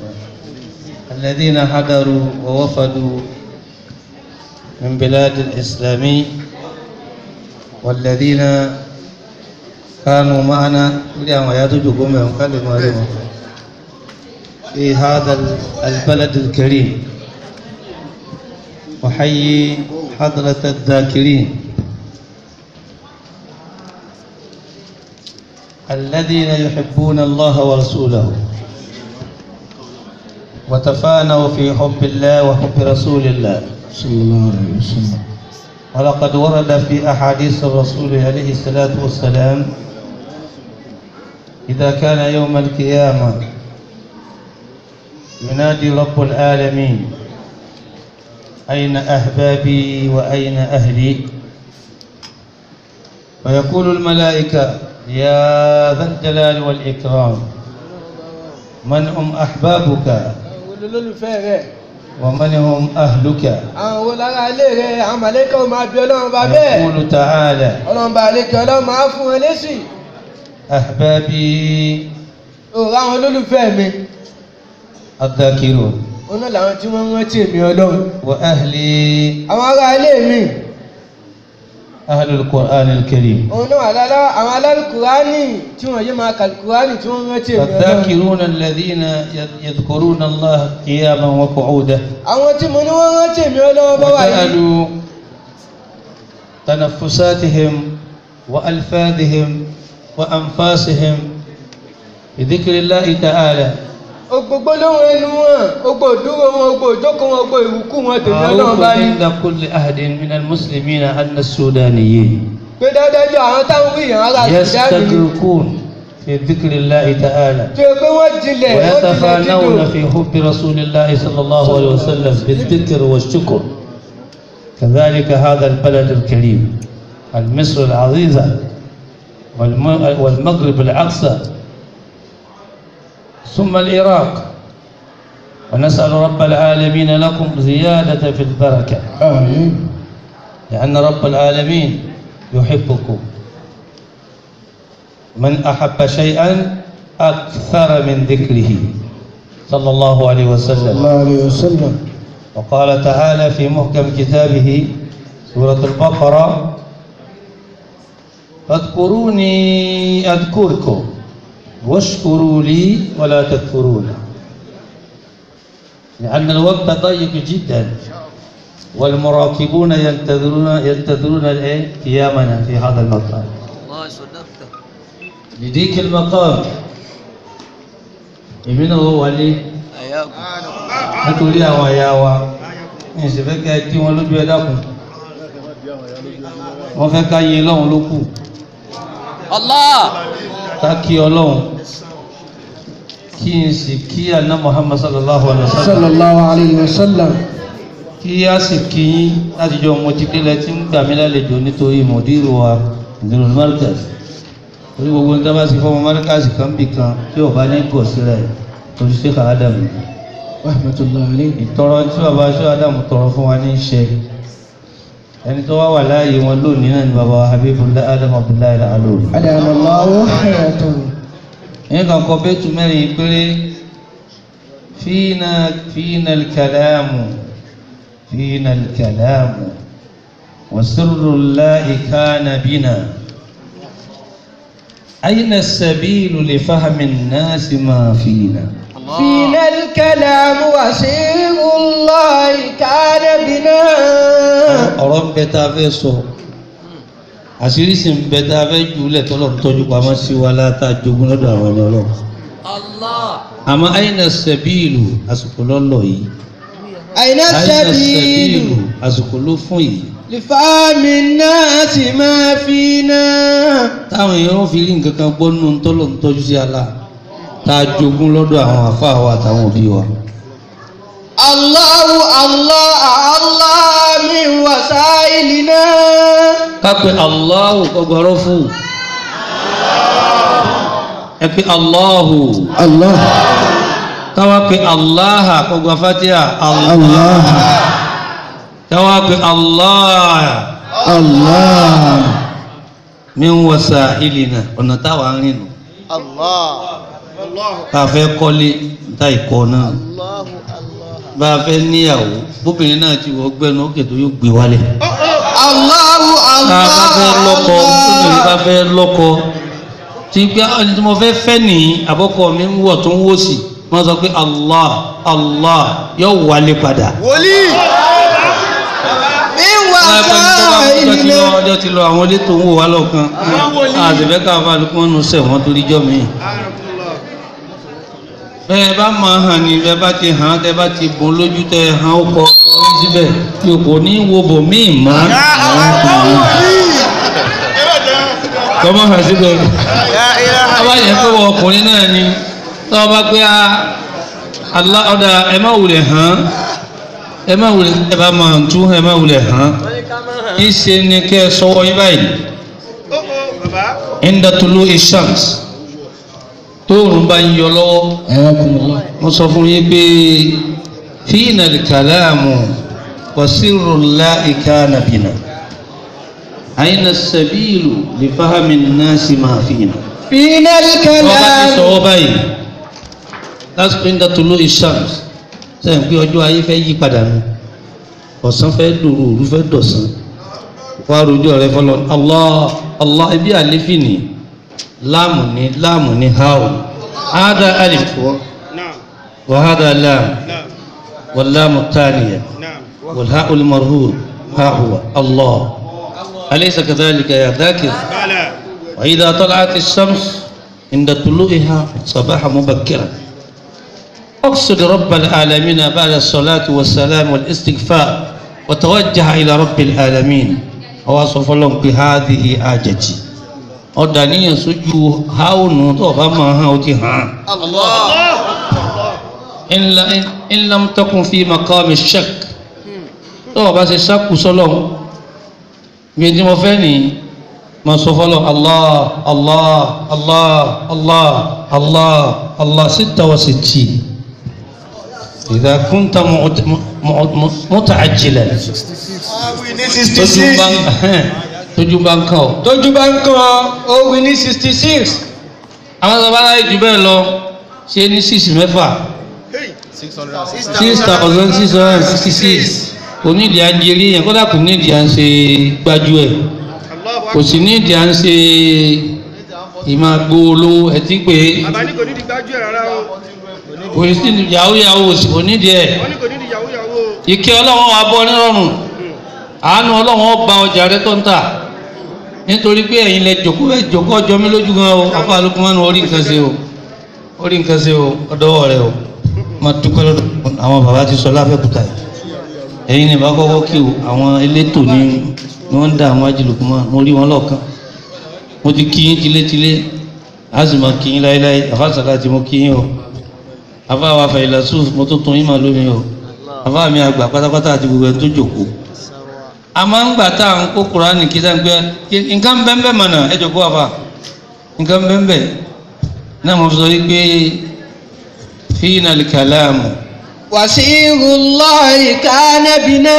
الذين حضروا ووفدوا من بلاد الإسلام والذين كانوا معنا اليوم يتجوكم يوم كلمة عليهم في هذا البلد الكريم وحيي حضرة الذاكرين الذين يحبون الله ورسوله وتفانوا في حب الله وحب رسول الله صلى الله عليه وسلم ولقد ورد في أحاديث الرسول عليه الصلاة والسلام إذا كان يوم القيامة ينادي رب العالمين أين أحبابي وأين أهلي ويقول الملائكة يا ذا الجلال والإكرام من هم أحبابك àwọn olólùfẹ́ rẹ̀ ومن هم أهلك àwọn wo lára ilé rẹ̀ àwọn màlẹ́kà ò máa bí ọlọ́run bá bẹ́ẹ̀ يقول تعالى ọlọ́run bá lè kí ọlọ́run máa fún ẹ lésì أحبابي òòrùn àwọn olólùfẹ́ mi الذاكرون òun náà làwọn tí wọ́n ń rántí èmi ọlọ́run وأهلي àwọn ará ilé mi أهل القرآن الكريم òun náà àlálá àwọn alálùkùránì tí wọ́n yé máa kàlùkùránì tí wọ́n ń rántí èmi ọlọ́run فالذاكرون الذين يذكرون الله قياما وقعودا àwọn tí mo ní wọ́n rántí èmi ọlọ́run bá wà yìí وجعلوا تنفساتهم وألفاظهم وأنفاسهم بذكر الله تعالى gbogbo lóhun ẹnu wọn gbogbo ìdúró wọn gbogbo ìjókòó wọn gbogbo ìwúkú wọn tèmi ọlọ́run معروف bá ní عند كل أحد من المسلمين أن السودانيين pé dáadájú àwọn táwọn wí yàn ara ìdáàbò يستغرقون في ذكر الله تعالى tó yẹ pé wọ́n jinlẹ̀ wọ́n jinlẹ̀ ويتفانون dídò في حب رسول الله صلى الله عليه وسلم بالذكر والشكر كذلك هذا البلد الكريم المصر العزيزة والم- والمغرب الأقصى ثم العراق ونسأل رب العالمين لكم زيادة في البركة آمين لأن رب العالمين يحبكم من أحب شيئا أكثر من ذكره صلى الله عليه صلى وسلم الله عليه وسلم وقال تعالى في محكم كتابه سورة البقرة فاذكروني أذكركم واشكروا لي ولا تكفرون لأن الوقت ضيق جدا والمراقبون ينتظرون ينتظرون الإيه؟ قيامنا في هذا المقام الله صدقت لديك المقام ابن هو ولي أياكم nítorí àwọn àyà wa ní ìṣẹ̀fẹ́ kẹ́ tí wọ́n lójú ẹ dákun wọ́n fẹ́ ká yin lọ́hun ló kù الله ká kí ọlọ́hun kí n sì kí àná Muhammad sallallahu alaihi wa sallam صلى الله عليه وسلم kí a sì kí yín láti jọ mo ti délẹ̀ tí ń gbà mí lálejò nítorí mòdìrú wa ìdúró markaz orí gbogbo nígbà bá sì fọmọ markaz kan bì kan tí ò bá ní gọ̀ sílẹ̀ torí sí kàádàmù رحمة الله عليه ìtọrọ tí bàbá aṣọ Ádámù tọrọ fún wa ní í ṣe ẹni tó wá wà láàyè wọn lónìí náà ni bàbá Habibullah Adam Abdullahi alóòrì أدام الله حياته ẹ̀yìn kan kọ bẹ́ẹ̀tù mẹ́rin péré fíìnà fíìnà kàlámù fíìnà kàlámù wasirrullahi kana bina أين السبيل لفهم الناس ما فينا فينا الكلام وسير الله كان بنا ọ̀rọ̀ ń bẹ tá a fẹ́ sọ àṣírí sì ń bẹ tá a fẹ́ jùlẹ̀ tọ́lọ̀ ń tọ́jú pamọ́ sí wa láta jogún lọ́dọ̀ àwọn ẹni ọlọ́run الله àmọ́ àyìnà sẹ́bíìlù àsìkò lọ́lọ́ yìí أين àyìnà السبيل sẹ́bíìlù àsìkò ló fún yìí لفهم الناس ما فينا táwọn èèyàn fi rí nǹkan kan gbọ́ nínú tọ́lọ̀ ń tọ́jú sí ala tá a jogún lọ́dọ̀ àwọn àfáà wa àtàwọn òbí wa. الله الله الله من وسائلنا kápẹ́ Allahu kọgbọ́rọ́ fún ẹ pé Allahu الله káwá pé Allaha kọgbà fatiha Allah الله káwá pé Allah الله min wasailina ọ̀nà táwa ń rìn nù. bá a fẹ́ kọ́lé níta ìkọ́ náà bá a fẹ́ níyàwó bóbìnrin náà ti wọ́ gbẹ́nu ókè tó yóò gbé wálẹ̀ Allahu tá a bá fẹ́ lọ́kọ bóbìnrin bá fẹ́ lọ́kọ tí gbé ẹni tí mo fẹ́ fẹ́ nìyí àbọ̀kọ mi ń wọ̀ tó ń wò sí wọ́n sọ pé Allah Allah yóò wálé padà. wòlíì mi wà ọjọ́ ti sáà lọ ọjọ́ ti lọ àwọn ilé tó ń wò wá lọ́kàn àtẹ̀fẹ́ káfà ló kún ọ́nù sẹ̀wọ̀n torí jọ́ mi. bẹ́ẹ̀ bá máa hàn ní bẹ́ẹ̀ bá ti hàn tẹ́ bá ti bùn lójú tẹ́ hàn ó kọ orí síbẹ̀ yóò kò ní wo bò míì mọ́. kọ́mọ́ hàn síbẹ̀ ọba yẹn pé wọ ọkùnrin náà ni tọ́ ọba pé a Allah ọ̀dà ẹ má wulẹ̀ hàn ẹ má wulẹ̀ ẹ bá máa tún ẹ má wulẹ̀ hàn ìṣe ni kẹ́ ẹ sọ́wọ́ yín báyìí inda tulu ishams tóòrùn bá ń yọ lọ́wọ́ ayakumullah mo sọ fún yín pé fíìnà kàláàmù wàsírù láìka nàbìnà àyìnà sàbíìlù lè fáhàmì náà sì máa fìnà. fínà wọ́n bá ti kalam sọ̀wọ́ báyìí lásìkò inda tulu ishams sẹ́yìn pé ọjọ́ ayé fẹ́ yí padà nù ọ̀sán fẹ́ dòrò òru fẹ́ dọ̀sán wá rojọ́ rẹ fọlọ́ allah allah ibi àlefi ni láàmù ni láàmù ni háò hádà alif wa hádà láàmù wàlámù tánìyà والهاء المرهور ها هو الله أليس كذلك يا ذاكر وإذا طلعت الشمس عند طلوعها صباحا مبكرا اقصد رب العالمين بعد الصلاة والسلام والاستغفار وتوجه إلى رب العالمين ووصف لهم بهذه حاجتي ọ̀dàníyàn sójú háùnù tó bá máa hàn ó ti hàn. in lam takun fi maqami shak tó o bá ṣe ṣáàkù sọ́lọ̀ bí tí mo fẹ́ ní ma sọ fọ́lọ̀ allah allah allah allah allah allah sitta wa sitti idha kunta muta'ajjilan tójú bá ń tójú bá ń kàn ọ́ tójú bá ń kan ó wí ní sixty six àwọn tó bá láyé jù bẹ́ẹ̀ lọ ṣe ní six mẹ́fà six thousand six hundred and sixty six onídìí à ń jerí yẹn kódà kò nídìí à ń ṣe gbájú ẹ̀ kò sì nídìí à ń ṣe ìmọ̀ gbóòló ẹtí pé àbáni kò ní di gbájú ẹ̀ rárá o kò sí yahoo yahoo kò nídìí ẹ̀ wọ́n ní kò ní di yahoo yahoo o ìkẹ́ ọlọ́run wa bọ́ nírọ̀rùn àánú ọlọ́run ọba ọjà rẹ tó ń tà nítorí pé ẹ̀yin lẹ jòkó ẹ jòkó ọjọ́ mi lójú gan o afa alukumanu orí nǹkan ṣe o orí nǹkan ṣe o ọdọwọ rẹ o má dúpẹ́ lọ́dọ̀ àwọn bàbá ti sọ láfẹ́kúta yìí ẹ̀yin ni bá kọ́kọ́ kí o àwọn elétò ní ni wọ́n ń dá àwọn ajílùkùmọ́ mo rí wọn lọ́ọ̀kan mo ti kí yín tilétilé a sì máa kí yín láéláé àfàsàlà tí mo kí yín o àfa wa fàyìlà sùn mo tó tún yín máa lómi o àfa mi àgbà pátápátá àti gbogbo ẹni tó jòkó a máa ń gbà tá à ń kó kuraani kí sáà ń gbé nǹkan bẹ́ẹ̀ mọ̀nà ẹ jọ kó wa fa nǹkan bẹ́ẹ̀ náà mo sọ wípé fíìnà kàlámù wasirullahi kana bina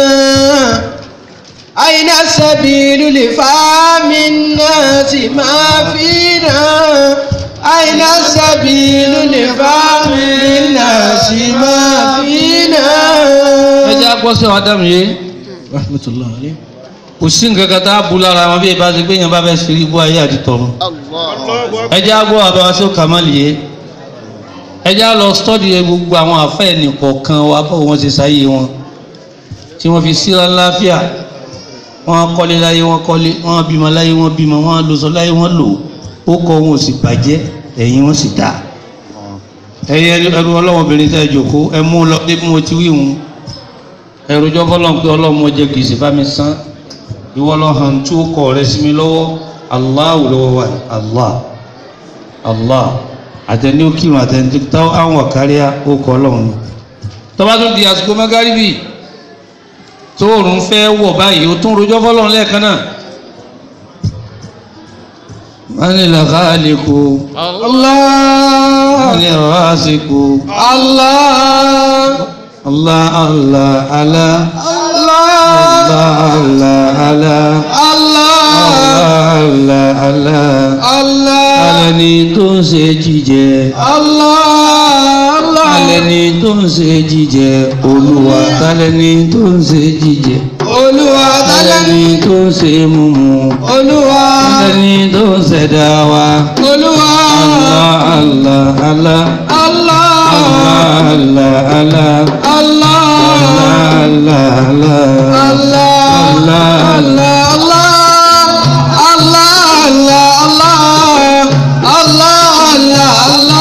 aina sabilu li famin nasi ma fina aina sabilu li famin nasi ma fina. ẹ jẹ́ àgbọ̀sẹ̀ wa dàmú yé rahmatullahi alayhi. kò sí nǹkan kan tá a bu lára wọn bí ẹ bá ti gbé yẹn bá fẹ́ ṣe ibú ayé àti tọ̀run ẹ jẹ́ àgbọ̀ àbáwá sí kàmáàlì yé ẹ jẹ́ lọ stọ́dì gbogbo àwọn àfẹ́ nìkọ̀ọ̀kan wa báwo wọ́n ṣe sáyé wọn tí wọ́n fi síra láfíà wọ́n kọ́lé láyé wọ́n kọ́lé wọ́n bímọ láyé wọ́n bímọ wọ́n lọ́sọ láyé wọ́n lò ó kọ́ wọn ò sì bàjẹ́ ẹ̀yìn wọn sì dá ẹ̀yẹ ẹrú ọlọ́wọ́bìnrin tẹ́ ẹ jòkó ẹ mú lọ bí mo ti wí wọn ẹrú jọ fọlọ́n pé ọlọ́mọ jẹ gbèsè bá mi san ìwọ lọ hàn tí ó kọ rẹ sí mi lọ́wọ́ Allahu lọ́wọ́ wa Allah Allah àtẹni ó kírun àtẹni tó táwọn àwọn àkáríà ó kọ ọlọ́run ni tọ́ba tó di àsìkò mẹ́gàríbì tó òrùn fẹ́ wọ̀ báyìí ó tún rojọ́ fọlọ́run lẹ́ẹ̀kan náà mani lakaliku Allah mani rasiku Allah Allah Allah Allah Allah Allah Allah Allah Allah Allah Allah alẹ́ni tó ń ṣe jíjẹ Allah Allah alẹ́ni tó ń ṣe jíjẹ olúwa tálẹ́ni tó ń ṣe jíjẹ Olúwa tálẹ́ni alẹ́ni tó ń ṣe mímu Olúwa alẹ́ni tó ń ṣẹ̀dá wa Olúwa Allah Allah Allah Allah Allah Allah Allah Allah Allah Allah Allah Allah Allah Allah Allah Allah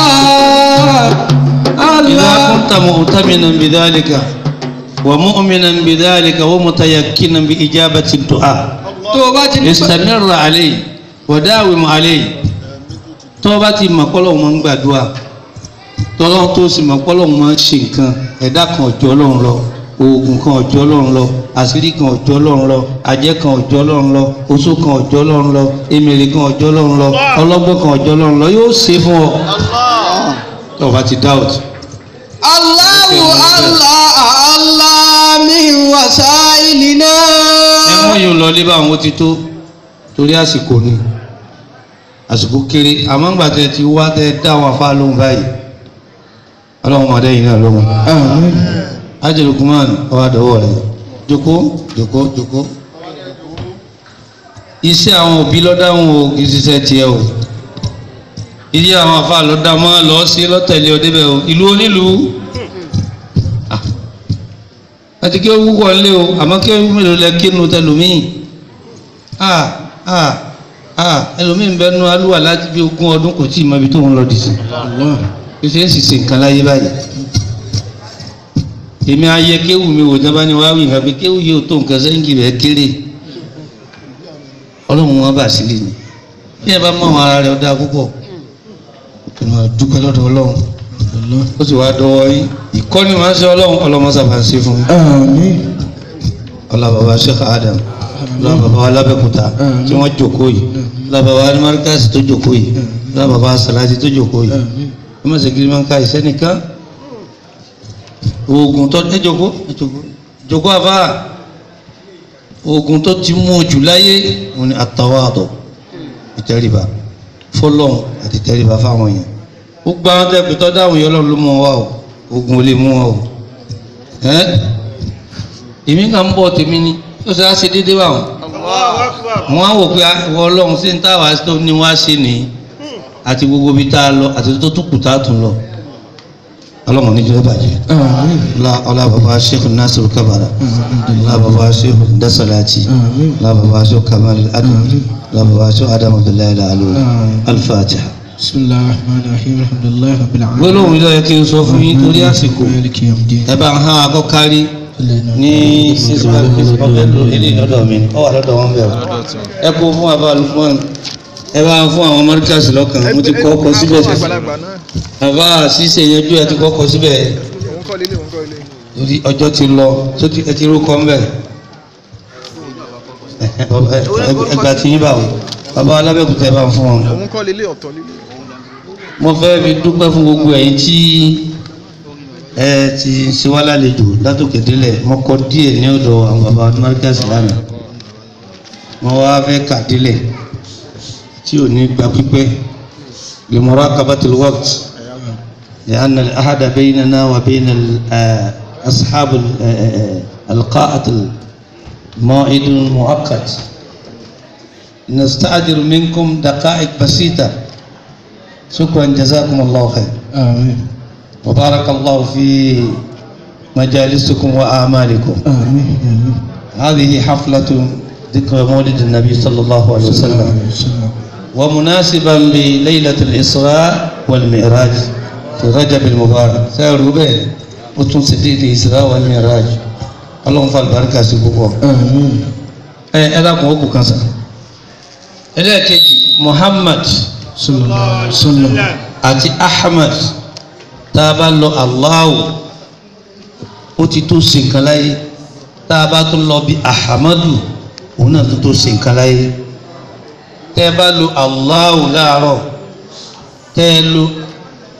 Allah إذا Allah كنت مؤتمنا بذلك ومؤمنا بذلك ومتيقنا بإجابة الدعاء tó o bá ti ní استمر عليه وداوم عليه tó bá ti mọ̀ pé Ọlọ́run máa ń gbàdúrà tọ́lọ́run tó sì mọ̀ pé Ọlọ́run máa ń ṣe nǹkan ẹ̀dá kan ọ̀jọ́ Ọlọ́run lọ oògùn kan ọ̀jọ́ Ọlọ́run lọ àṣírí kan ọ̀jọ́ Ọlọ́run lọ ajẹ́ kan ọ̀jọ́ Ọlọ́run lọ oṣó kan ọ̀jọ́ Ọlọ́run lọ emèrè kan ọ̀jọ́ Ọlọ́run lọ ọlọ́gbọ́n kan ọ̀jọ́ Ọlọ́run lọ yóò ṣe fún ọ tó o bá ti doubt. Allahu Allah Allah min wasailina. ẹ̀wọ̀n yóò lọ lé báwọn ó ti tó torí àsìkò ni àsìkò kéré àmọ́ ńgbà tẹ ti wá tẹ dá wọn afá lóhùn báyìí ọlọ́run máa dẹ́yìn náà lóhùn. ájẹ̀lú kumán ọwọ́ àdọ́wọ́ rẹ̀ jókòó jókòó jókòó. iṣẹ́ àwọn òbí lọ́dáhùn o kì í ṣiṣẹ́ tiẹ̀ o ilé àwọn afá lọ́dá máa lọ sí lọ́tẹ̀lé ọdẹ́bẹ̀ o ìlú onílùú Ah. àti kí ó wúwọ́ lé o àmọ́ kí ó mélòó lẹ kínú tẹlòmíì ah ah ah ẹlòmíì ń bẹ nu alúwà láti bí ogún ọdún kò tí ì mọ ibi tó ń lọ dìsí kí ṣe ń sì ṣe nǹkan láyé báyìí èmi ayẹ kéwù mi wò jábá ni wàá wí nǹkan pé kéwù yóò tó nǹkan sẹ́ńgì rẹ̀ kéré ọlọ́run wọn bà sílẹ̀ ni bí ẹ bá mọ àwọn ara rẹ̀ ọ̀dà púpọ̀ kí ni wọ́n dúpẹ́ lọ́dọ̀ ọlọ́run ó sì wá dọwọ́ yín ìkọ́ni máa ń ṣe ọlọ́run ọlọ́mọ sábà ń ṣe fún yín Àmín. ọlá bàbá Sheikh Adam ọlá bàbá alábẹ́kúta tí wọ́n jókòó yìí ọlá bàbá alimarikasi tó jókòó yìí ọlá bàbá salati tó jókòó yìí wọ́n máa ṣe kiri máa ń ka ìsẹ́nìkan oògùn tó ẹ jókòó ẹ jókòó jókòó àbá oògùn tó ti mú ojú láyé wọn ni àtàwádọ̀ ìtẹríba fọlọ́n àti ìtẹríba fáwọn èèyàn ó gbá wọn tẹ́ pé tọ́ dáhùn yẹn lọ́ọ́ ló mú wọn wá o oògùn ò lè mú wọn o ẹ́ èmi kàn ń bọ̀ tèmi ni ó ṣe á ṣe déédéé wà wọn wọn á wò pé ìwọ ọlọ́run sí ní táwa tó ní wá ṣe nìyí àti gbogbo ibi tá a lọ àti tó tún kù tá a tún lọ ọlọ́run ní jẹ́ bàjẹ́ ọlá ọlá bàbá sheikh nasir kabara ọlá bàbá sheikh dasalati ọlá bàbá sheikh kamal adam ọlá bàbá sheikh adam abdullahi alalu alfatiha. bisimilahi rahman rahim alhamdulilayi rabbil alamin. gbólóhùn yìí ló yẹ kí n sọ fún yín torí àsìkò maliki yawmiddin. ẹ bá ń hàn akọ́kárí ní six five six ọbẹ̀ ló eléyìí lọ́dọ̀ mi ọ wà lọ́dọ̀ wọn bẹ̀rù ẹ kó fún àbá Lukman ẹ bá ń fún àwọn mọ́ríkàsì lọ́kàn mo ti kọ́ ọkọ̀ síbẹ̀ àgbàlagbà náà àbá ṣíṣe yanjú ẹ ti kọ́ ọkọ̀ síbẹ̀ òun kọ́ lélẹ̀ òun kọ́ lélẹ̀. torí ọjọ́ ti lọ tó ti ẹ ti rúkọ ń bẹ̀ ẹgbà tí yín bá wò bàbá alábẹ́kùtà ẹ bá ń fún wọn. òun kọ́ lélẹ̀ ọ̀tọ̀ lélẹ̀. mo fẹ́ fi dúpẹ́ fún gbogbo ẹ̀yin tí ẹ ti ṣe wá lálejò látòkè délẹ̀ mo kọ díẹ̀ ní ọ̀dọ̀ àwọn bàbá márkàsì lánàá mo wá fẹ́ kà délẹ̀ tí ò ní gba pípẹ́ lè mọ̀rọ̀ akabatul waqt لأن الأحد بيننا وبين ال- آه، أصحاب ال- آه، آه، القاءة موعد مؤقت نستأجر منكم دقائق بسيطة شكرا جزاكم الله خير àmín. وبارك الله في مجالسكم وأعمالكم àmín. àmín. هذه حفلة ذكر مولد النبي صلى الله عليه وسلم ومناسبا بليلة الإسراء والمعراج في رجب المبارك سيروا به وتنسديد الإسراء والمعراج اللهم فالبركة سبحانه àmín. ẹ ẹ dákun ó kù kan sàn ẹlẹ́ẹ̀kejì Muhammad sallallahu alaihi wasallam. àti Ahmad tá a bá lọ Allahu ó ti tó ṣe nǹkan láyé tá a bá tún lọ bí Ahamadu òun náà tó tó ṣe nǹkan láyé tẹ́ ẹ bá lo Allahu láàárọ̀ tẹ́ ẹ lo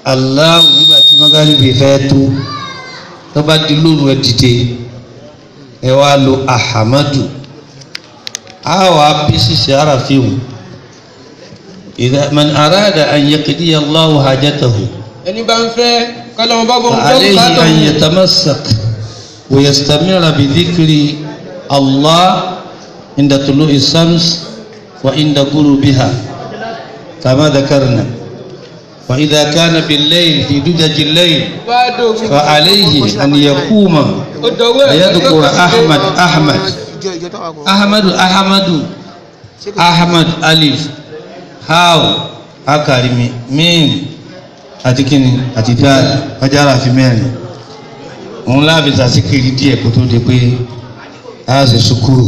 Allahu nígbà tí mọ́gàlíbi fẹ́ tó tó bá di lóru ẹ dìde ẹ wá lo ahamadu a wà bí ṣíṣe ara fíìmù ìdá man arada an yaqdiya Allahu hajatahu ẹni bá ń fẹ́ kọ́lọ́mọ bá bọ́ ń gbọ́ فعليه bùkátà أن òun. يتمسك ويستمر بذكر الله عند طلوع الشمس وعند غروبها كما ذكرنا وإذا كان بالليل في دجج الليل bá dògùn فعليه أن يقوم ó dọ̀wọ́ ẹ̀ ويذكر أحمد أحمد ìjọ ìjọ táwọn akọ. أحمد أحمد أحمد ألف هاو أكرمي ميم àti kíni àti dáàdì ọjàrà fi mẹ́rin òun láàbí sàṣíkiri díẹ̀ kó tó di pé a ṣe sukuru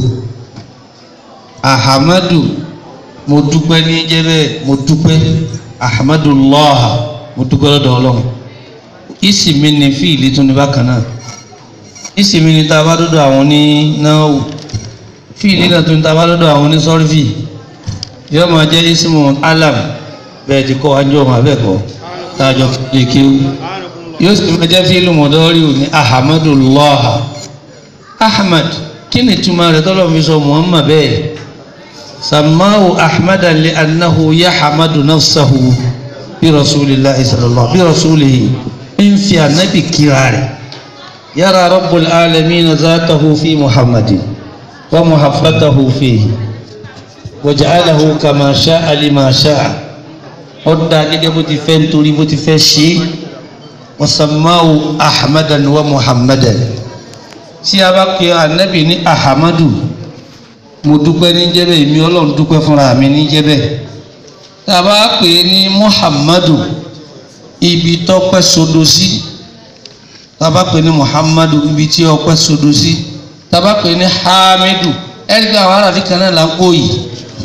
ahamadu mo dúpẹ́ ní jẹ́bẹ́ mo dúpẹ́ ahamadu lọ́ha mo dúpẹ́ lọ́dọ̀ ọlọ́run ìsìnmi ni fíìlì tún ní bákan náà ìsìnmi ni tá a bá dọ́dọ̀ àwọn ní náà fíìlì náà tún ní tá a bá dọ́dọ̀ àwọn ní sọ́rífì yóò máa jẹ́ ìsìnmu alam bẹ́ẹ̀ ti kọ́ wájú ọmọ abẹ́ẹ̀kọ́ tájọ lè kéwú yóò sì máa jẹ́ fíìlù mọ̀dọ́rì ní ahamdulillah ahmad kí ni túmọ̀ rẹ̀ tọ́lọ̀ fi sọ muhammad bẹ́ẹ̀ samahu ahmadan li annahu yahamadu nafsahu bí rasulillahi sallallahu bí rasulihi ń fi anabi kíra rẹ̀ yàrá rabbul alamin zatahu fi muhammadin wa muhabbatahu fihi waja'alahu kama sha'a lima sha'a ọ̀dà gẹ́gẹ́ bó ti fẹ́ nítorí bó ti fẹ́ ṣe é wasamawu ahmadan wa muhammadan tí a bá pe anabi ní ahamadu mo dúpẹ́ ní jẹ́bẹ̀ èmi ọlọ́run dúpẹ́ fúnra mi ní jẹ́bẹ̀ tá a bá pè é ní muhammadu ibi tọ́pẹ́ sodo sí tá a bá pè é ní muhammadu ibi tí ọpẹ́ sodo sí tá a bá pè é ní hamidu ẹ̀rí pé àwọn aráàfin kan náà là ń kó yìí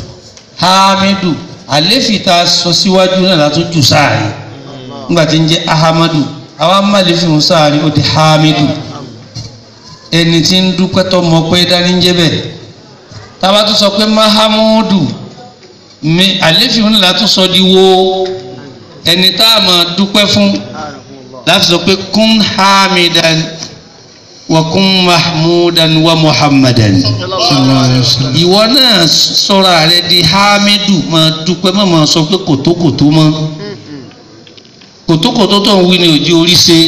hamidu àléfì tá a sọ síwájú náà látún jù sáàrin nígbà tí ń jẹ́ ahamadu àwa málèfì ń sáàrin ó di hamidu ẹni tí ń dúpẹ́ tó mọ pé dání ń jẹ́ bẹ́ẹ̀ tába tó sọ pé mahamudu mi àléfì ń látún sọ di wo ẹni tá a máa dúpẹ́ fún láti sọ pé kún hamidan wa kún mahmudan wa muhammadan ìwọ náà sọra rẹ di hamidu máa dúpẹ́ má máa sọ pé kòtókòtó mọ́ kòtókòtó tó ń wí ní òjì orí ṣe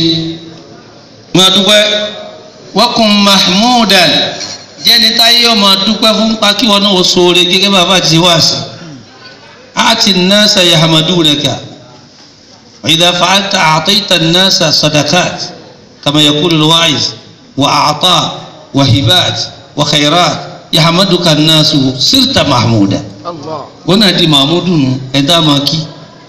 máa dúpẹ́ wọ́kùn mahmudan jẹ́ni táyé ọmọ dúpẹ́ fún pa kí wọn náà ó sóore gẹ́gẹ́ bàbá ti wá sí àti nasa yahmadunaka idha fa'alta a'tayta an-nasa sadaqat kama yaqulu al-wa'iz وأعطاء وهبات وخيرات يحمدك الناس صرت محمودا Allah. wọn náà di mahmudu nù ẹ̀dá máa kí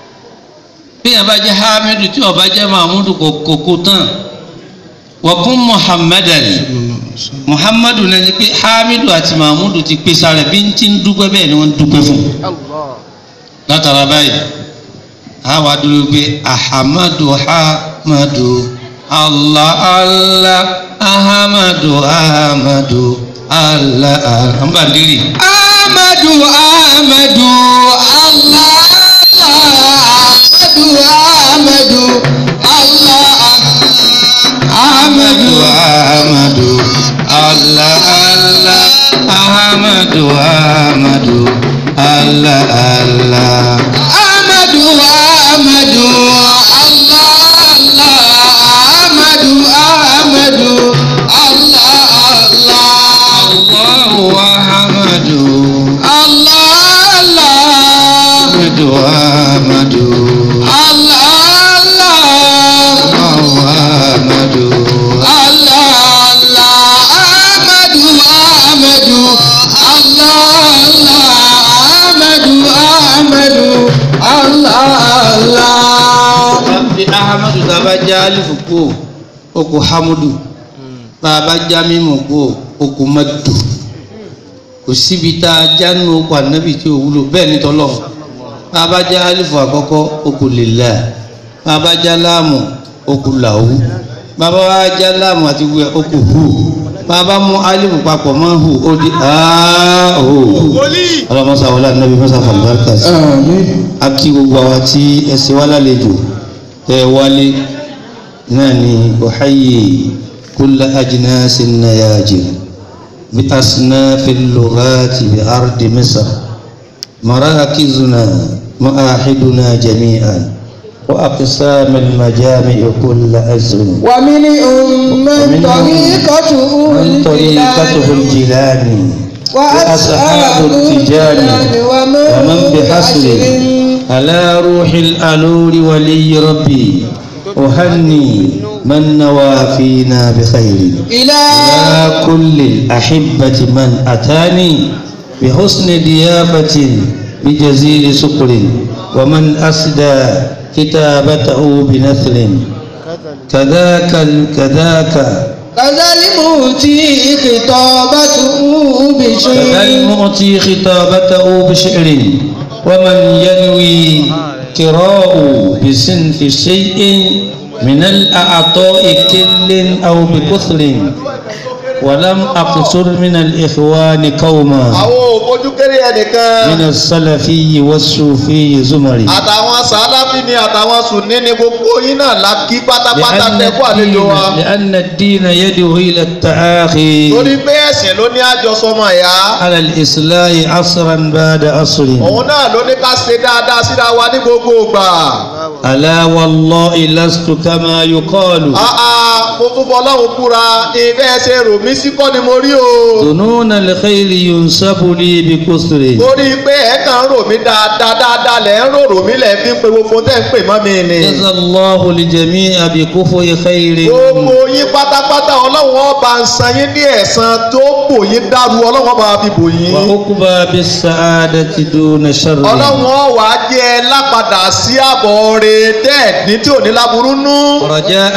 bí ẹ bá jẹ́ hamidu tí ó bá jẹ́ mahmudu kò kò kò tán wọ́kún muhammadan muhammadu náà ni pé hamidu àti mahmudu ti pèsè rẹ̀ bí ń ti ń dúpẹ́ bẹ́ẹ̀ ni wọ́n ń dúpẹ́ fún un Allah. látara báyìí àwa dúró pé ahamadu ahamadu allah allah ahamadu ahamadu allah allah n bá diri. Ahmadu Ahmadu Allah Ahmadu Ahmadu Allah ahamadu ahamadu allah allah ahamadu ahamadu allah allah. Ahmadu Ahmadu Allah Allah Ahmadu Ahmadu Allah Allah allahu ahamadu Allah Allah ahamadu ahamadu Allah Allah allahu ahamadu. Allah Allah Ahmadu Ahmadu Allah Allah Ahmadu Ahmadu Allah Allah. bí ahamadu tá a bá já alifu kú o kò hamudu tá a bá já mímu kú o kò madu kò síbi tá a já nínú okò anabi tí o wúlò bẹ́ẹ̀ ni tọ́lọ̀ tá a bá já alifu àkọ́kọ́ o kò lillah tá a bá já láàmù o kò làwù bàbá wa já láàmù àti wíwẹ o kò hu bàbá mú alifu papọ̀ mọ́ hu o di aa o ọlọ́mọsá wọlé anabi mọ́sá fàlùbáràkà sí a kí gbogbo àwa tí ẹsẹ̀ wá lálejò tẹ wálé náà ni ọ̀háyè kúlẹ̀ ajínásí náyàjì بأصناف اللغات بأرض مصر مراكزنا معاهدنا جميعا وأقسام المجامع كل أزر ومنهم من ومنهم طريقته من طريقته الجيلاني وأصحاب التجاني ومن بحسر على روح الألول ولي ربي أهني من نوى فينا بخير إلى يا كل الأحبة من أتاني بحسن ضيافة بجزيل سكر ومن أسدى كتابته بنثر كذاك كذاك كذا المؤتي خطابته كذا بشيء المعطي خطابته بشعر ومن ينوي كراء بصنف شيء من الأعطاء كل أو بكثر ولم أقصر من الإخوان قوما àwọn òfojú kéré ẹnìkan من السلفي والصوفي زمري àtàwọn sàláfì ni àtàwọn sùnní ni gbogbo yín náà la kí pátápátá لأن tẹ kó àlejò الدين, wa لأن الدين يدعو إلى التآخي torí pé ẹ̀sìn ló ní àjọsọmọ ẹ̀yà على الإصلاح عصرا بعد عصر òun náà ló ní ká ṣe dáadáa síra wa ní gbogbo ìgbà ألا والله لست كما يقال àà mo tún fọ ọlọ́run kúra ìfẹ́ ṣe rò mí sí kọ́ ni mo rí o ظنون الخير ينسب لي بكثر torí pé ẹ̀ kàn ń rò mí dáadáa dáadáa lẹ̀ ń rò rò mí lẹ̀ fi ń pe gbogbo tẹ́ ń pè mọ́ mi ni جزى الله الجميع بكفر خير gbogbo yín pátápátá ọlọ́run ọba ń san yín ní ẹ̀san tó bò yín dàrú ọlọ́run ọba fi bò yín. وعقبى بالسعادة دون شر ọlọ́run ọ̀wà jẹ́ ẹ lápadà sí àbọ̀ rẹ̀ tẹ́ẹ̀dín tí ò ní láburú nú. رجاء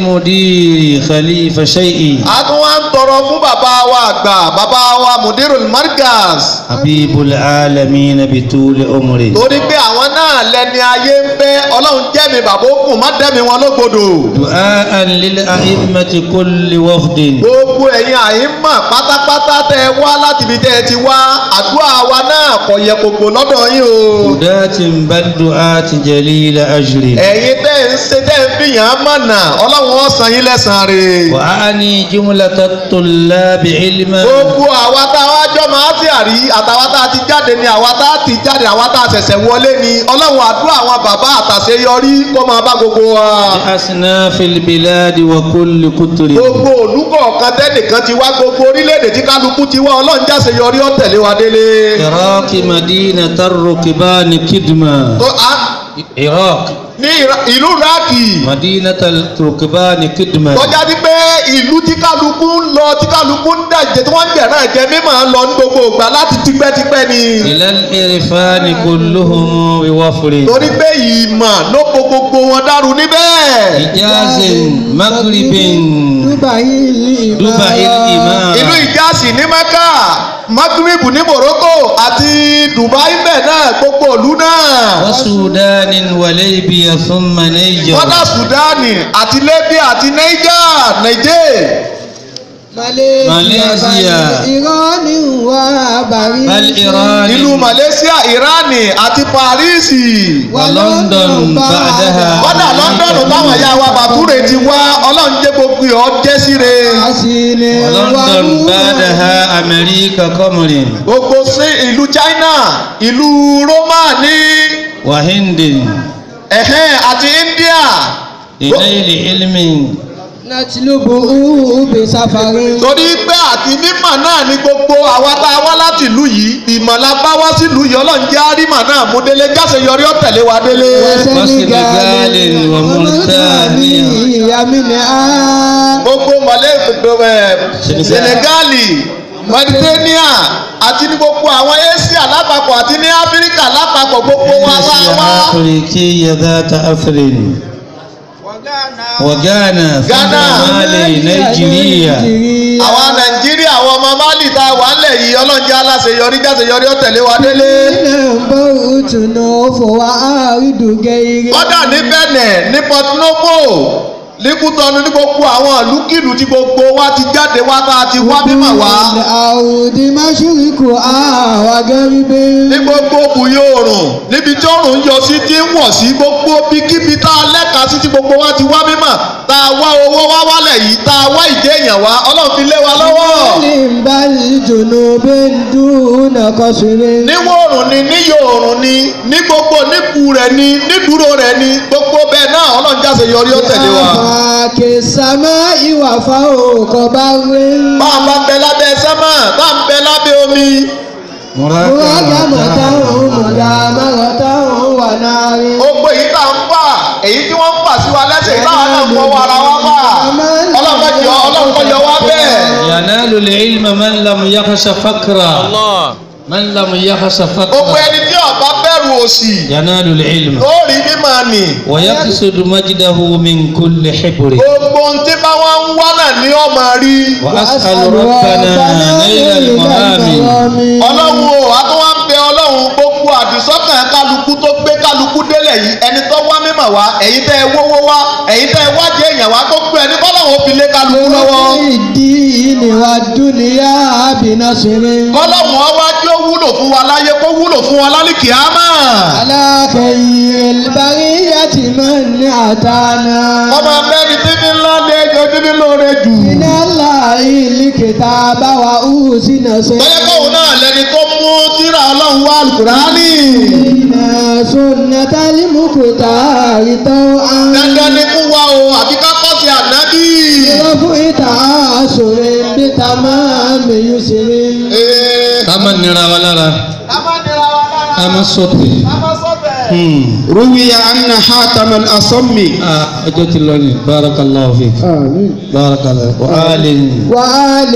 للمدير خليفة شيء a tún wá ń tọrọ fún bàbá wa àgbà bàbá wa mudirul markaz. حبيب العالمين بطول عمره torí pé àwọn náà lẹni ayé ń fẹ́ ọlọ́run jẹ́mi bàbá òkun má dẹ́mi wọn lógbodò. دعاء للأئمة كل وفد gbogbo ẹ̀yin àyínmọ̀ pátápátá tẹ́ ẹ wá láti ibi tẹ́ ẹ ti wá àdúrà wa náà kò yẹ kòkò lọ́dọ̀ yín o. هداة بل دعاة جليل أجر ẹ̀yin tẹ́ ń ṣe tẹ́ ń fìyàn mọ̀nà ọlọ́run ó san yín lẹ́san rẹ̀. وأعني جملة الطلاب علما gbogbo àwa tá a wá jọ máa ti àrí àtàwa tá a ti jáde ni àwa tá a ti jáde àwa tá a ṣẹ̀ṣẹ̀ wọlé ni ọlọ́run àdúrà àwọn bàbá àtàṣeyọrí kó máa bá gbogbo wa. بأصناف البلاد وكل كتر gbogbo olùkọ̀ọ̀kan tẹ́nìkan ti wá gbogbo orílẹ̀-èdè tí kálukú ti wá ọlọ́run jáṣeyọrí ó tẹ̀lé wa délé. عراق مدينة الركبان كدما tó a عراق ní Ira- ìlú iraki مدينة الركبان كدما tọ́já sí pé ìlú tí kálukú ń lọ tí kálukú ń dàjẹ́ tí wọ́n ń jẹ̀rán ẹ̀jẹ̀ mímọ́ ń lọ ní gbogbo ìgbà láti tipẹ́tipẹ́ ni. إلى الإرفان كلهم بوفر torí pé ìmọ̀ ló po gbogbo wọn dàrú níbẹ̀. إجاز مغرب Dubai دبي ìlú الإمام ìjásí ní mẹ́kà maghrib ní morocco àti dubai bẹ́ẹ̀ náà gbogbo ìlú náà. وسودان وليبيا ثم نيجر kọ́dà sudani àti libya àti niger niger. Malaysia. Irani wa bari. بل إيران ìlú malaysia irani àti paris. ولندن بعدها kọ́dà london táwọn ẹ̀yà wa bàtúrè ti wá ọlọ́run jẹ́ gbogbo ọ̀ jẹ́ síre. Asile ولندن بعدها أمريكا قمر gbogbo sí ìlú china ìlú roma ní وهند ẹ̀hẹ́n àti india. لنيل علم Natilubu ube safari. torí pé àti mímọ̀ náà ni gbogbo àwa tá a wá láti ìlú yìí ìmọ̀lá bá wá sílùú yìí ọlọ́run jẹ́ àrímọ̀ náà mú délé jáse yọrí ọ̀tẹ̀lé wa délé. وسنغال وموريتانيا Yamini a. gbogbo mọ̀lẹ́ Senegal. senegali mauritania àti ní gbogbo àwọn asia lápapọ̀ àti ní áfíríkà lápapọ̀ gbogbo wa wá wá. أفريقية ذات أثر وغانا ثم Ghana. مالي نيجيريا àwa nàìjíríà àwọn ọmọ mali tá a wà ńlẹ̀ yìí ọlọ́run jẹ́ aláṣeyọrí jáse yọrí ọ̀tẹ̀lé wa délé. Namba utunu fowa aridugeri. kọ́dà ní bẹ̀nẹ̀ ní port novo líkútọ́nu ní gbogbo àwọn ìlúkìlú tí gbogbo wa ti jáde wá tá a ti wá mímọ̀ wá Àwùdí Máṣúríkù àwa gẹ́ríbé. ní gbogbo bùyó oòrùn níbi tí oòrùn ń yọ sí tí ń wọ̀ sí gbogbo bíkíbi tá a lẹ́ka sí tí gbogbo wa ti wá mímọ̀ tá a wá owó wá wálẹ̀ yìí tá a wá ìdí èèyàn wá ọlọ́run fi lé wa lọ́wọ́. بل جنوب دون قصر níwọ̀ oòrùn ni níyọ̀ oòrùn ni ní gbogbo níbu rẹ̀ ni nídúró rẹ̀ ni gbogbo bẹ́ẹ̀ náà ọlọ́run jáse yọrí ó tẹ̀lé wa. آفاك السماء وفوق بر bá a bá ń bẹ lábẹ́ sẹ́mà bá a ń bẹ lábẹ́ omi. مراقبة مجامرة ونار gbogbo èyí tá à ń fà èyí tí wọ́n ń fà sí wa lẹ́sẹ̀ táwa náà ń fọwọ́ ara wa fà ọlọ́run kọ́ yọ ọlọ́run kọ́ yọ wá bẹ́ẹ̀. ينال العلم من لم يخش فقرا Allah. من لم يخش gbogbo فقرا ẹni tí ọba bẹ̀rù òṣì ينال العلم ó rí mímọ́ ni. ويقصد مجده من كل حبر gbogbo ohun tí bá wọn ń wá náà ni ọmọ rí. وأسأل ربنا نيل المهام ọlọ́run o a tún wá ń bẹ ọlọ́run gbogbo àdìsọ́kàn kálukú tó gbé kálukú délẹ̀ yìí ẹni tó wá mímọ̀ wá ẹ̀yin tẹ́ ẹ wówó wá ẹ̀yin tẹ́ ẹ wájú èèyàn wá gbogbo ẹni kọ́lọ́run ó fi lé kálukú lọ́wọ́. الدين والدنيا بنصر kọ́lọ́run ọ wájú ó wúlò fún wa láyé kó wúlò fún wa lálìkì ámà. على خير البرية من أتانا ọmọ abẹ́ni tí ní ńlá ní ẹjọ́ tí ní lóore jù. من الله الكتاب وأوزن bóyá kóun náà lẹni tó mú tírà ọlọ́run wá alukurani. سيدنا سنة المختار طوعا dandan ni fún wa o àbí ká kọ́ sí ànábì. رفع تعاصر بتمام يسر Ee, ká má nira wa lára ká má nira wa lára. ká má sọ̀tẹ̀. ká má sọ̀tẹ̀. Hmm. روي أن حاتم الأصم Ah, ọjọ́ ti lọ ní barakallahu fik آمين barakallahu wa alin وآل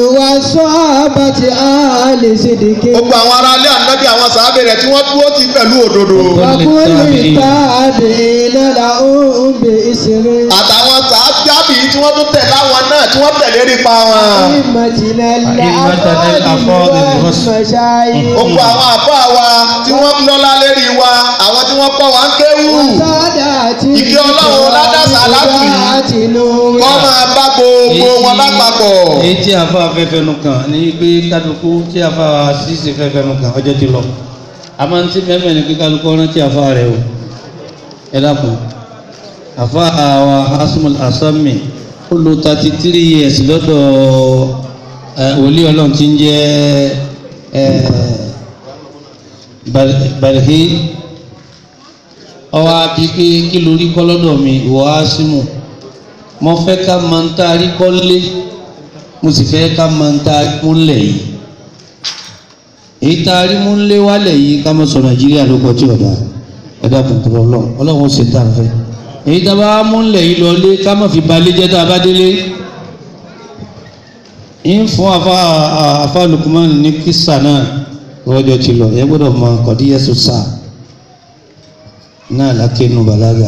وصحابة آل صدق gbogbo àwọn ará ilé ànábì àwọn sàábẹ̀ rẹ̀ tí wọ́n dúró ti pẹ̀lú òdodo. وكل تابعين لهم بإسر àtàwọn sàábì tí wọ́n tún tẹ̀ láwọn náà tí wọ́n tẹ̀lé nípa wọn. أئمتنا أئمتنا الأفاضل الأفاضل والمشايخ. والمشايخ gbogbo àwọn àbá wa tí wọ́n lọ́lá lérí wa àwọn tí wọ́n kọ́ wa ń kéwù. وسادات Ìkẹ́ Ọlọ́run ládàsà látù yìí. وذات نور kọ́ máa bá gbogbo wọn lápapọ̀. èyí tí a fa afẹ́fẹ́ nu kan ní pé kálukú tí a fa ṣíṣe fẹ́fẹ́ nu kan ọjọ́ ti lọ a máa ń tí mẹ́mẹ́ ni pé kálukú ọ̀rán tí a fa rẹ̀ o ẹ dákun àfa àwa asumul asami ó lo thirty three years lọ́dọ̀ ẹ, wòlíì ọlọ́run tí ń jẹ́ ẹ, Bal- balhi ọwọ́ àbí pé kí lórí kọ́ lọ́dọ̀ mi ìwọ asimu mo fẹ́ ká máa ń tá a rí kọ́lé mo sì fẹ́ ká máa ń tá a rí múlẹ̀ yìí èyí tá a rí múlẹ̀ wálẹ̀ yìí ká máa sọ nàìjíríà ló kọ́ tí ọ̀dà ẹ̀dá kòkòrò ọlọ́run ọlọ́run ó ṣe tá a fẹ́ èyí tá a bá múlẹ̀ yìí lọlé ká má fi balẹ̀ jẹ́ tá a bá délé ń fún afa afa Lukman ní kisa náà lọ́jọ́ ti lọ ẹ gbọ́dọ̀ mọ kọ́díyẹ́sù sáà náà lákẹ́nu bàlágà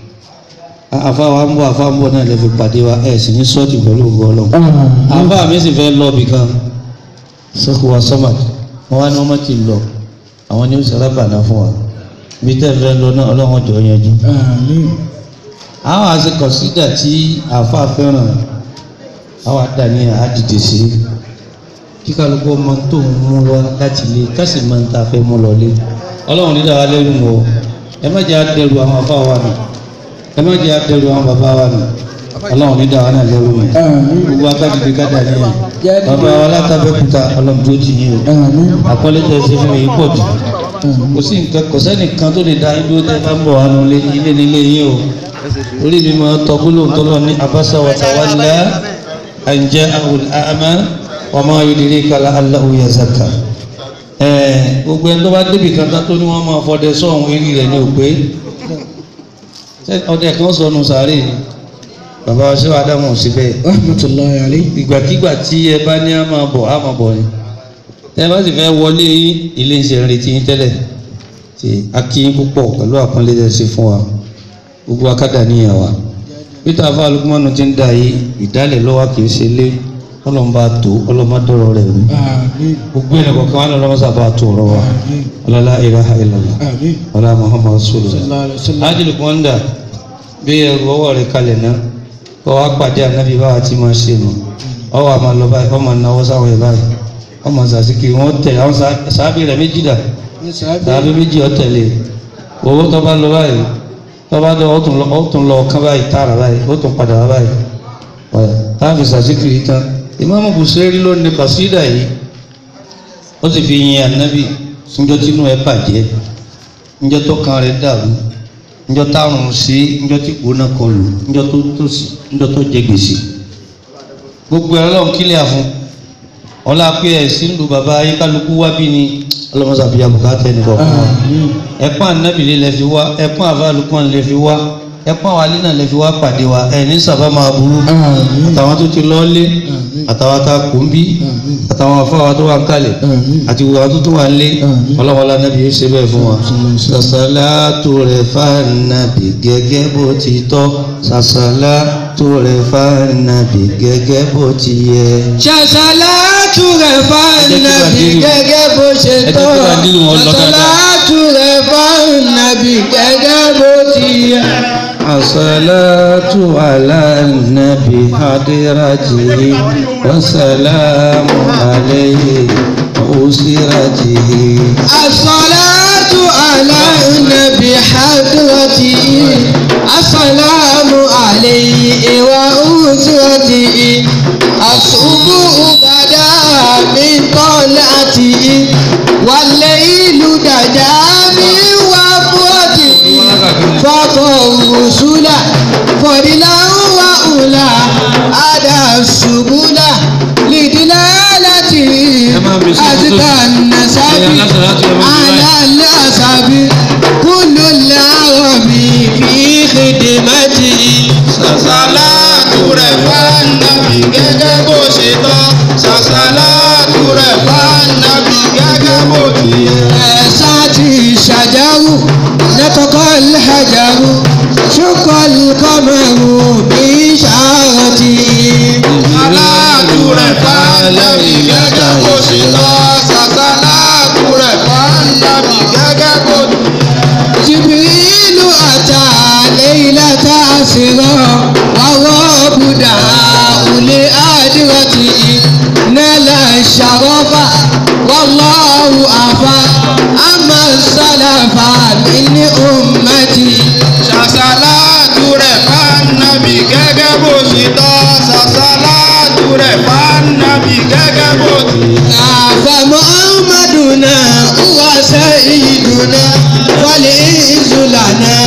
afa wa ń bọ̀ afa ń bọ̀ náà lè fi pàdé wa ẹ̀ sì ní sọ́ọ̀tì pẹ̀lú ògbọ́ ọlọ́run afa mi sì fẹ́ lọ bìkan sẹ́kù wa sọ́màd wọn wá ní wọ́n má ti lọ àwọn ní sara bàná fún wa bí tẹ́ fẹ́ lọ náà ọlọ́run jọ yanjú. آمين àwọn àti kọ̀sídà tí afa fẹ́ràn àwọn àdáni àdìdì sí kí kálukú ọmọ tó ń mú lọ láti lé kásì máa ń ta fẹ́ mú lọ lé ọlọ́run ní dáwà lẹ́rù o ẹ má jẹ́ àdẹrù àwọn afá wa nù ẹ má jẹ́ àdẹrù àwọn bàbá wa nù ọlọ́run ní dáwà náà lẹ́rù mi gbogbo akadìdì kádà ní ẹ bàbá wa látàbẹ́kúta ọlọ́run tó ti yín o آمين àkọlé tẹ̀ sí fún mi pọ̀ jù kò sí nǹkan kò sẹ́nìkan tó lè da ibi ó tẹ́ bá ń bọ̀ wá nulẹ̀ ilé nílé yín o orí mi máa tọ́ gbólóhùn tó lọ ní abasa wa tawalla an ja'ahu al-a'ma wa ma yudrika la'allahu yazakka ẹ̀ẹ́ gbogbo ẹni tó bá débi kan tán tó ní wọ́n máa fọdẹ sọ́hún eré rẹ̀ ní òpé ṣé ọdẹ kan sọnù sàárè ni bàbá wa ṣé wàá dáhùn síbẹ̀ رحمة الله عليه ìgbàkigbà tí ẹ bá ní a máa bọ̀ a máa bọ̀ ni tẹ bá sì fẹ́ wọlé yín ilé iṣẹ́ ń retí yín tẹ́lẹ̀ tí a kí yín púpọ̀ pẹ̀lú àpọ́nlé tẹ́ ṣe fún wa gbogbo akádà níyàn wa peter afa alukumanu ti ń da yìí ìdálẹ̀ lọ́wọ́ kì í ṣe lé ọlọ́mọba tó ọlọ́mọdọ́rọ̀ rẹ̀ rú آمين gbogbo ẹnì kọ̀ọ̀kan wà lọ́wọ́ sábà tó ọ̀rọ̀ wa ọlọ́lá ilaha illallah آمين ọlá muhammad rasulullah صلى الله عليه وسلم ájìlì kọ́ńdà bí ẹrù ọwọ́ rẹ̀ kalẹ̀ náà kọ́ wá pàdé ànábì báwa ti máa ṣe nù ọwọ́ àmà lọ báyìí ọmọ náwó sáwọn ẹ̀ báyìí ọmọ sàṣìkì wọn tẹ̀ àwọn sàábì rẹ̀ méjì dà sàábì méjì ọ̀tẹ̀lẹ̀ owó tó bá lọ báyìí tó bá lọ ó tún lọ ó tún lọ kán báyìí tààrà báyìí ó tún padà wá báyìí ọ̀yà láàfin sàṣìkiri tán ìmáàmù Busiri ló ní kọ̀sídà yìí ó sì fi yin ànábì níjọ́ tínú ẹ̀ bàjẹ́ níjọ́ tó kan rẹ̀ dàrú níjọ́ táwọn sí níjọ́ tí gbóná kọlù níjọ́ tó tòsí níjọ́ tó jẹ gbèsè gbogbo ẹ̀rọ lọ́hùn kílẹ̀ àfún ọlá pé ẹ̀sìn lu bàbá ayékálukú wá bí ni ọlọ́mọsàbíyá bùkátẹ́ nìkan fún wa ẹ̀pọ́n ànábìlẹ̀ lẹ fi wá ẹ̀pọ́n àfàlùkọ́n lẹ fi wá ẹ̀pọ́n àwálé náà lẹ fi wá pàdé wa ẹ̀ ní sábà máa burú àtàwọn tó ti lọ́ọ́lé àtàwọn tá a kò ń bí àtàwọn afáwa tó wà ń kalẹ̀ àti gbogbo àwọn tó tó wà ń lé ọlọ́wọ́lá nábì yóò ṣe bẹ́ẹ̀ fún wa. sàṣàlátù rẹ̀ fànàbì gẹ́gẹ́ bó ti tọ́ sàṣàlátù rẹ̀ fànàbì gẹ́gẹ́ bó ti yẹ. ṣàṣàlátù rẹ̀ fànàbì gẹ́gẹ́ bó ṣe Ẹ jẹ́ tọ́ kí Bàdírù wọn lọ dáadáa. ṣàṣàlátù rẹ̀ fànàbì gẹ́gẹ́ bó ti yẹ. الصلاة على النبي حضرته والسلام عليه وأسرته الصلاة على النبي حضرته السلام عليه وأسرته الصبح بدا من طلعته والليل دجا من وفرته فقر الرسل فضلا وأولى أدى السبل لدلالته أزكى النسب على الأسب كل العرب في خدمته sàṣàlátù rẹ̀ fànàbì gẹ́gẹ́ bó ṣe tọ́ sàṣàlátù rẹ̀ fànàbì gẹ́gẹ́ bó ti yẹ. ساتي الشجر نطق الحجر شق القمر بإشارته sàṣàlátù rẹ̀ fànàbì gẹ́gẹ́ bó ṣe tọ́ sàṣàlátù rẹ̀ fànàbì gẹ́gẹ́ bó ti yẹ. جبريل أتى ليلة أسرى والرب دعاه لآدرته نال الشرف والله أفى أما السلف من أمتي sàṣàlátù rẹ̀ fànàbì gẹ́gẹ́ bó ṣe tọ́ sàṣàlátù rẹ̀ fànàbì gẹ́gẹ́ bó ti yẹ. فمحمدنا هو سيدنا والعز لنا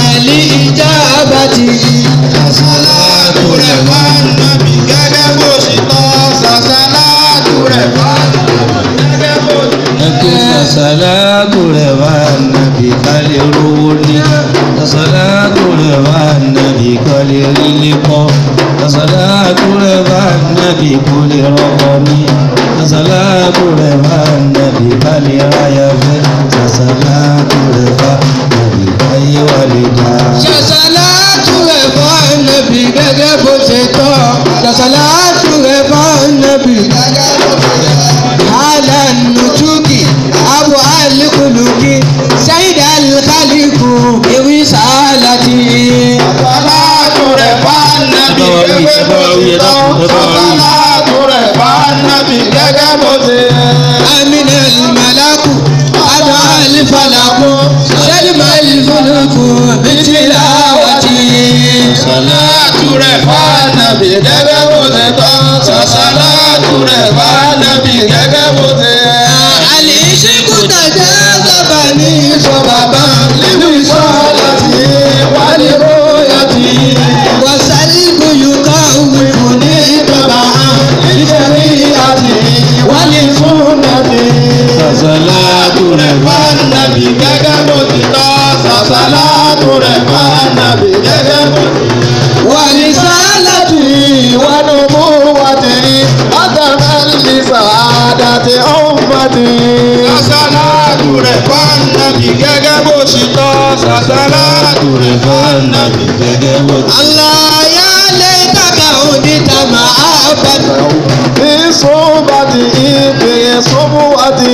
لإجابته sàṣàlátù rẹ̀ fànàbì gẹ́gẹ́ bó ṣe tọ́ sàṣàlátù rẹ̀ fànàbì gẹ́gẹ́ bó ti yẹ. ẹkún sàṣàlátù rẹ̀ wá nàbì kálẹ̀ rówó ní sàṣàlátù rẹ̀ wá nàbì kálẹ̀ rílé kọ́ sàṣàlátù rẹ̀ wá nàbì kólé rọ́kọ ní sàṣàlátù rẹ̀ wá nàbì kálẹ̀ ráyà fẹ́ sàṣàlátù rẹ̀ wá nàbì káyé wà lè dá. ṣàṣàlátù rẹ̀ fún ànábì gẹ́gẹ́ bó ṣe tọ́ ṣàṣàlátù rẹ̀ fún ànábì gẹ́gẹ́ bó ṣe tọ́. àlà nùtúkì abu alikuluki sayid alikaliku ewì sàlátì. sàṣàlátù rẹ̀ fànàbì gẹ́gẹ́ bó ṣe tọ́ sàṣàlátù rẹ̀ fànàbì gẹ́gẹ́ bó ti yẹ. amina alimalaku adu alifalaku sẹlima alifuluku bitilawati. sàṣàlátù rẹ̀ fànàbì gẹ́gẹ́ bó ti tọ́ sàṣàlátù rẹ̀ fànàbì gẹ́gẹ́ bó ti yẹ. Àlìṣíkù tàjà sábà ní ìfọ̀bàbà nínú ìṣọ́lá tí wálé bóyá ti wàsálìkù yùká òwìkù ní ìjọba nítorí àti wálé fún nàbí. sàṣàlátù rẹ̀ wá Fánàbì gẹ́gẹ́ bó ti tọ́ sàṣàlátù rẹ̀ fánàbì gẹ́gẹ́ bó ti wà ní sálàtì wánú mú wá ti átàmẹ́lì sàádà ti ọ̀nfà ti. Sàṣàlátù rẹ̀ fánàbì gẹ́gẹ́ bó ti tọ́ sàṣàlátù rẹ̀ fánàbì gẹ́gẹ́ bó ti aláyá lè kàkà òní tàmà àbàtà. ní sọ́ba ti ìpè sọ́mú wá ti.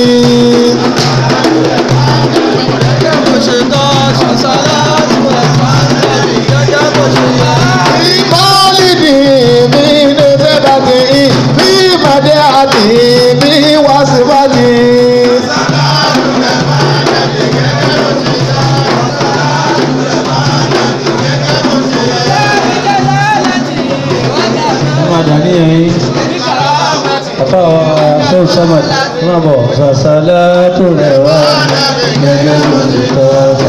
Ìmọ̀lìdì mi ní sẹ́dàtì bí ìpàdé àti bí wàsíwájú. máa dà níyàn yín àfa wa ṣéwù samad máa bọ̀ sàṣàlá tó rẹ̀ wá gẹ́gẹ́ bó ti tọ́ ọ̀gá.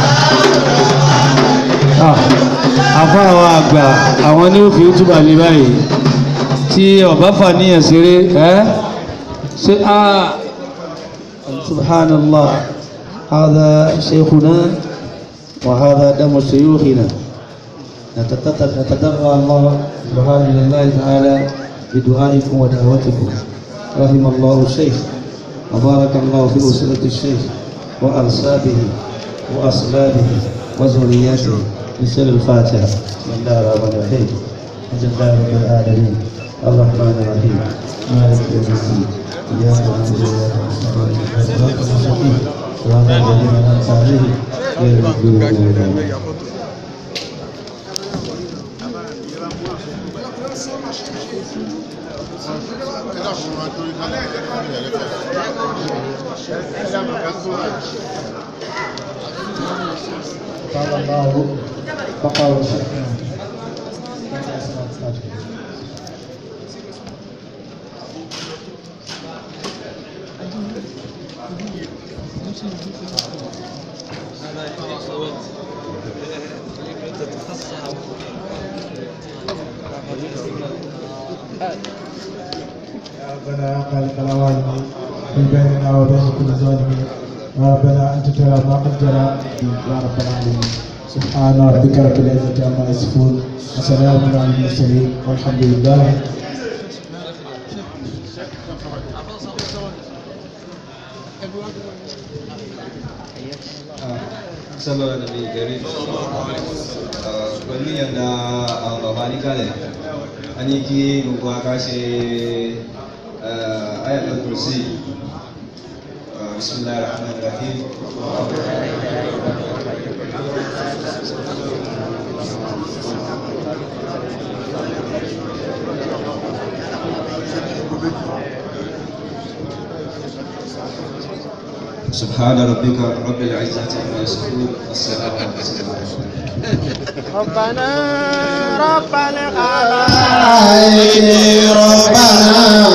àfa àwọn àgbà àwọn ní òfin túbà lé báyìí tí ọba fà níyàn ṣeré ẹ́ ṣe á subhanallah هذا شيخنا وهذا دم شيوخنا نتدرى الله سبحانه لله تعالى بدعائكم ودعوتكم رحم الله الشيخ وبارك الله في أسرة الشيخ وأنسابه وأصلابه وذرياته بسر الفاتحة بسم الله الرحمن الرحيم الحمد لله رب العالمين الرحمن الرحيم مالك يوم الدين إياك نعبد وإياك نستعين اهدنا الصراط المستقيم صراط الذين أنعمت عليهم غير المغضوب عليهم قال الله بقى وشكرا يا ربنا يا خالق العوالم في بيننا وبين كل ظالمين يا ربنا انت ترى ما قد جرى يا رب العالمين سبحان ربك رب العزه عما يصفون وسلام على المرسلين والحمد لله sọlọ nàbí gẹrí pẹ̀lú ìyànda àwọn bàbá níkàlẹ̀ a ní kí gbogbo aká ṣe ayatul kursi bismillahir rahmanir rahim سبحان ربك رب العزة عما يصفون والسلام على المرسلين ربنا رب العالمين ربنا